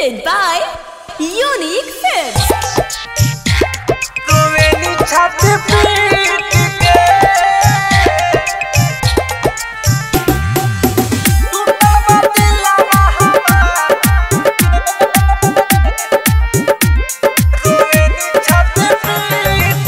presented by Unique Films. रोवेली छाती पीट के टूटा बा दिलवा हमार रोवेली छाती पीट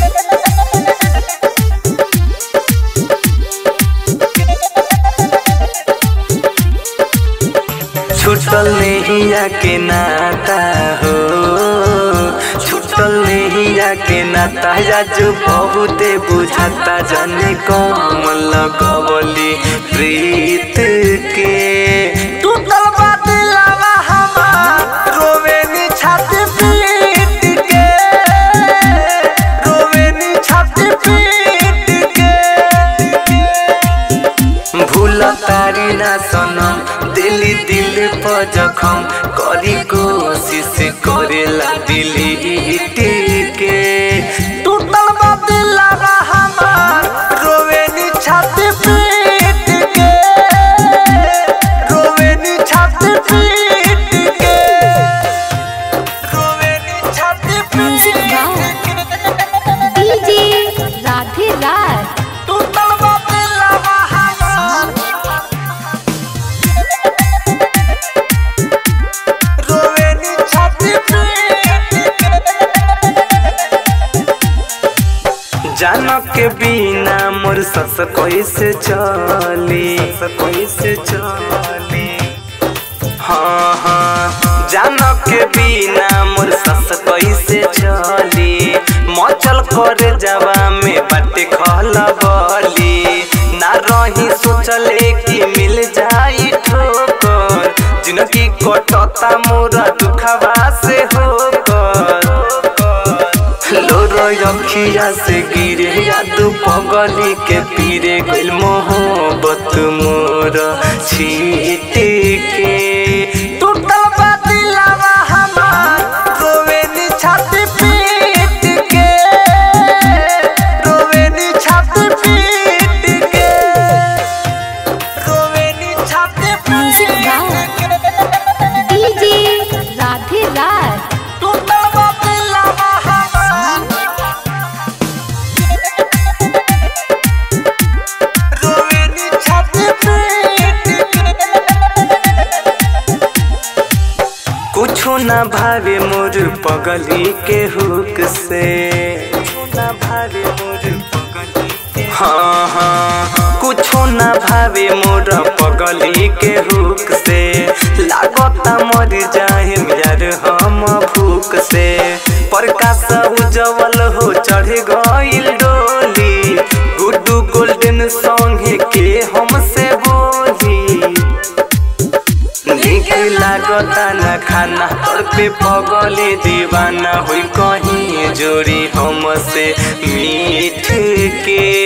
छुटल नैया के नाता हो छुटल नैया के नाता जाजू बहुते बुझाता जाने कम लगवली प्रीत के टूटल बा दिलवा हमार रोवेनी छाती पीट के रोवेनी छाती पीट के भूल तारी ना सनम दिली दिल पर जखम करी कोशिश करेला दिली के टूटल बा दिलवा हमार रोवेनी छाती पीट के रोवेनी छाती पीट के रोवेनी छाती Music पीट के DJ Radhe Raj. टूटल बा दिलवा हमार रोवेनी छाती पीट के जानक के बिना मोर सस कैसे चली सस कैसे चली हाँ हाँ जानक के बिना मोर सस कैसे चली मचल कर जावा में बाटे खलबली ना रही सोचले कि मिल जाई ठोकर जिनकी कटता मोरा दुखवा से होकर लोरो अखिया से गिरे याद पगली के पीरे गइल मोहब्बत मोर छीट के टूटल बा दिलवा हमार रोवेनी छाती पीट के रोवेनी छाती पीट के रोवेनी छाती Music पीट के DJ Radhe Raj. टूटल बा दिलवा हमार रोवेनी छाती पीट कुछो ना भावे मोर पगली के हुक से ना भावे मोर पगली के हाँ हाँ कुछो ना भावे मोर पगली के हुक से लागता मर जाए यार हम भूख से प्रकाश उजवल हो चढ़ गइल डोली गुड्डू गोल्डन सॉन्ग के हमसे बोली निक लागता न खाना तोर पे पगले दीवाना हुई कहीं जोड़ी हमसे मीठ के